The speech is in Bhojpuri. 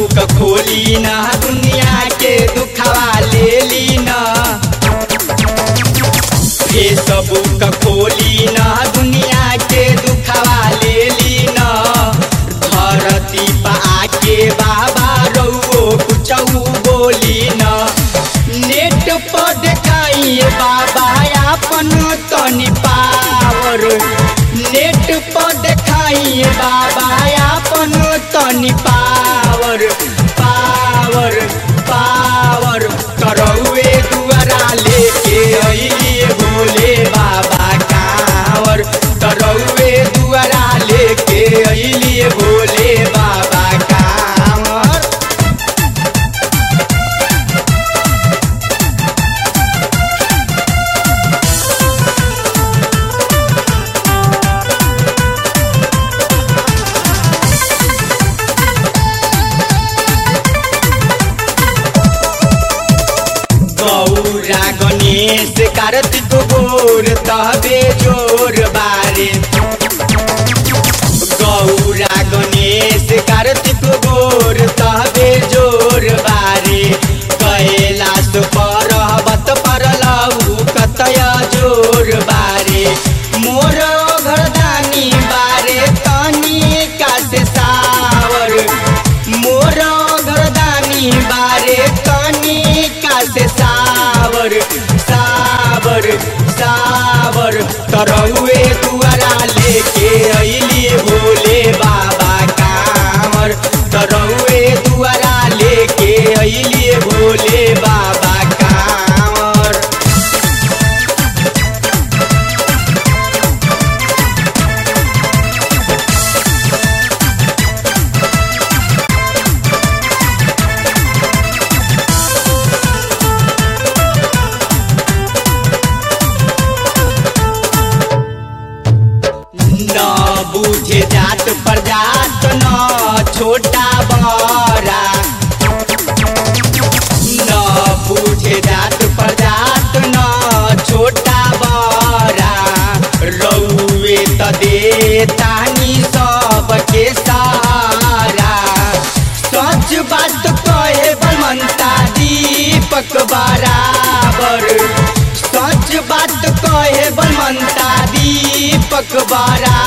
बुक खोली न दुनिया के दुखवा ले ली न फेसबुक खोली न दुनिया के दुखवा ले ली न धरती पा आके बाबा रउओ कुछऊ बोली न नेट पर देखाइए बाबा अपन तनी पावर नेट पर देखाइए बाबा अपन तनी पावर पावर पावर करौए दुआरा लेके अइलिए भोले बाबा कांवर करौए दुआरा लेके अइलिए भोले बाबा कांवर गौरा गणेश कार्तिक गोर तबे जोर बारे गौरा गणेश कार्तिक गोर तबे जोर बारे कैलाश पर्वत पर लऊ कतय जोर बारे मोर घरदानी बारे तनी कासे सावर मोर घरदानी बारे तनी कासे सावर सावर सावर तरौए दुआरा लेके अइलिए भोले बाबा कांवर तरौए दुआरा लेके अइलिए भोले बाबा कांवर न बुझे जात प्रजात न छोटा बड़ा न बुझे जात प्रजात न छोटा बड़ा रउए त दे तानी सबके सहारा सच बात कहे बनता दीपक बराबर सच बात कहे बनता दीपक बराबर